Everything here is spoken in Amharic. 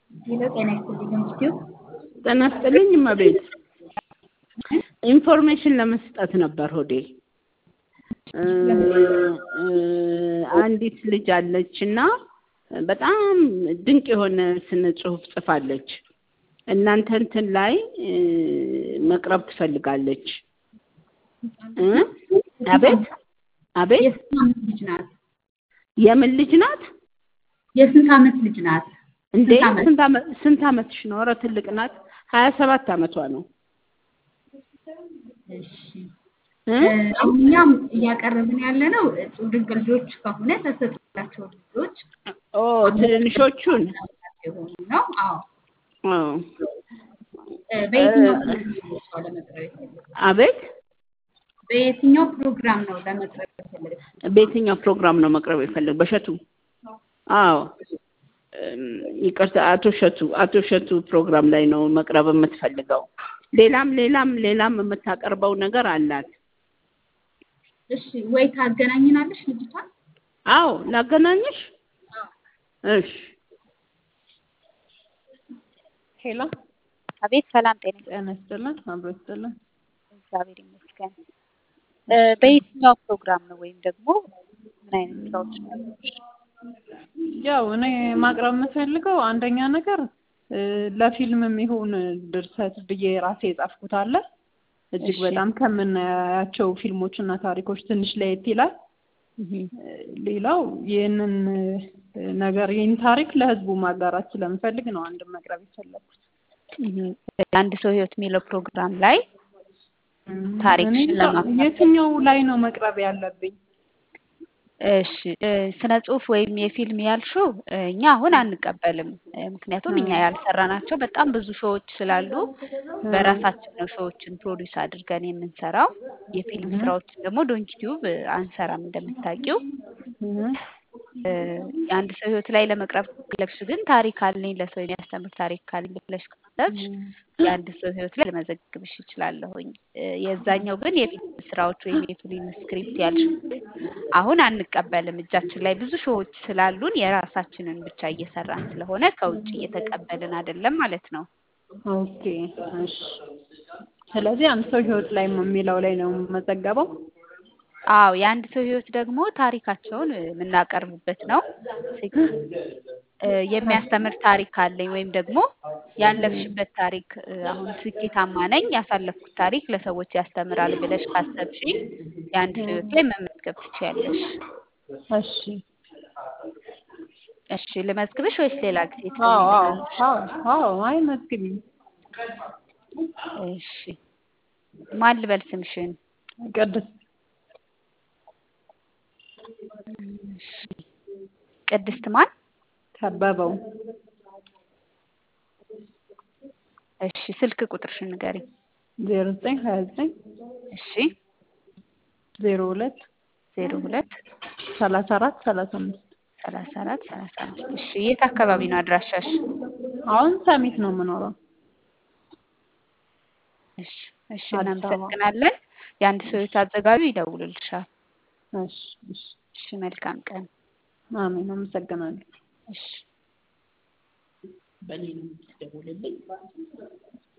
ሄሎ ጤና ይስጥልኝ ኢንስቲትዩት ጤና ይስጥልኝ እመቤት ኢንፎርሜሽን ለመስጠት ነበር ሆዴ አንዲት ልጅ አለች እና በጣም ድንቅ የሆነ ስነ ጽሁፍ ጽፋለች እናንተ እንትን ላይ መቅረብ ትፈልጋለች አቤት አቤት የስንት ዓመት ልጅ ናት? የምን ልጅ ናት የስንት ዓመት ልጅ ናት? እንዴ ስንት ዓመት? ስንት ዓመት ስንት ዓመትሽ ነው ኧረ ትልቅ ናት ሀያ ሰባት ዓመቷ ነው እሺ እ? አሁን እኛም እያቀረብን ያለ ነው እጹብ ድንቅ ልጆች ከሆነ ተሰጥቷቸው ልጆች ኦ ትንንሾቹን የሆኑ ነው። አዎ ኦ እ፣ በየትኛው ፕሮግራም ነው እሷ ለመቅረብ የፈለገችው? አቤት በየትኛው ፕሮግራም ነው ለመቅረብ የፈለገችው? በየትኛው ፕሮግራም ነው መቅረብ የፈለግ በሸቱ አዎ እም፣ ይቅርታ አቶ ሸቱ አቶ ሸቱ ፕሮግራም ላይ ነው መቅረብ የምትፈልገው ሌላም ሌላም ሌላም የምታቀርበው ነገር አላት እሺ ወይ ታገናኝናለሽ ልጅቷን? አዎ ላገናኝሽ እሺ ሄሎ አቤት ሰላም ጤና ጤና ይስጥልን አብሮ ይስጥልን እግዚአብሔር ይመስገን። እ፣ በየትኛው ፕሮግራም ነው ወይም ደግሞ ምን አይነት ስራዎች ነው ያሉሽ? ያው እኔ ማቅረብ የምፈልገው አንደኛ ነገር እ፣ ለፊልም የሚሆን ድርሰት ብዬ ራሴ የጻፍኩት አለ እጅግ እሺ። በጣም ከምናያቸው ፊልሞች እና ታሪኮች ትንሽ ለየት ይላል እህ፣ እ፣ ሌላው ይህንን እ፣ ነገር ይህን ታሪክ ለህዝቡ ማጋራት ስለምፈልግ ነው አንድ መቅረብ የፈለኩት እህ። አንድ ሰው ህይወት የሚለው ፕሮግራም ላይ ታሪክሽን እኔ እንጃ ለማካፈል የትኛው ላይ ነው መቅረብ ያለብኝ እሺ እ፣ ስነ ጽሁፍ ወይም የፊልም ያልሽው እ፣ እኛ አሁን አንቀበልም። እ፣ ምክንያቱም እኛ ያልሰራናቸው በጣም ብዙ ሾዎች ስላሉ በራሳችን ነው ሾዎችን ፕሮዲውስ አድርገን የምንሰራው። የፊልም ስራዎችን ደግሞ ዶንኪ ቲዩብ እ፣ አንሰራም እንደምታውቂው። እህ፣ እ፣ የአንድ ሰው ህይወት ላይ ለመቅረብ ከፈለግሽ ግን ታሪክ አለኝ ለሰው የሚያስተምር ታሪክ አለኝ ብለሽ ካሰብሽ የአንድ ሰው ህይወት ላይ ልመዘግብሽ እችላለሁኝ። እ፣ የዛኛው ግን የፊልም ስራዎች ወይም የፊልም ስክሪፕት ያልሽው አሁን አንቀበልም። እጃችን ላይ ብዙ ሾዎች ስላሉን የራሳችንን ብቻ እየሰራን ስለሆነ ከውጭ እየተቀበልን አይደለም ማለት ነው። ኦኬ እሺ ስለዚህ አንድ ሰው ህይወት ላይ የሚለው ላይ ነው የምመዘገበው አዎ የአንድ ሰው ህይወት ደግሞ ታሪካቸውን እ፣ የምናቀርብበት ነው። ሴክ- እ፣ የሚያስተምር ታሪክ አለኝ ወይም ደግሞ ያለፍሽበት ታሪክ እ፣ አሁን ስኬታማ ነኝ ያሳለፍኩት ታሪክ ለሰዎች ያስተምራል ብለሽ ካሰብሽ የአንድ ሰው ህይወት ላይ መመዝገብ ትችያለሽ። እሺ እሺ ልመዝግብሽ ወይስ ሌላ ጊዜ አዎ አዎ ትፈልጊያለሽ? አዎ አዎ አይ መዝግቢኝ እሺ ማን ልበል ስምሽን? ቅድስት እሺ ቅድስት ማን? ከበበው እሺ ስልክ ቁጥርሽን ንገሪኝ። ዜሮ ዘጠኝ ሀያ ዘጠኝ እሺ ዜሮ ሁለት ዜሮ ሁለት ሰላሳ አራት ሰላሳ አምስት ሰላሳ አራት ሰላሳ አምስት እሺ የት አካባቢ ነው አድራሻሽ? አሁን ሰሚት ነው የምኖረው እሺ እሺ አዲስ አበባ። እናመሰግናለን። የአንድ ሰው ህይወት አዘጋጁ ይደውልልሻል። እሺ እሺ እሺ መልካም ቀን። አሜን አመሰግናለሁ እሺ በእኔ ነው የምትደውልልኝ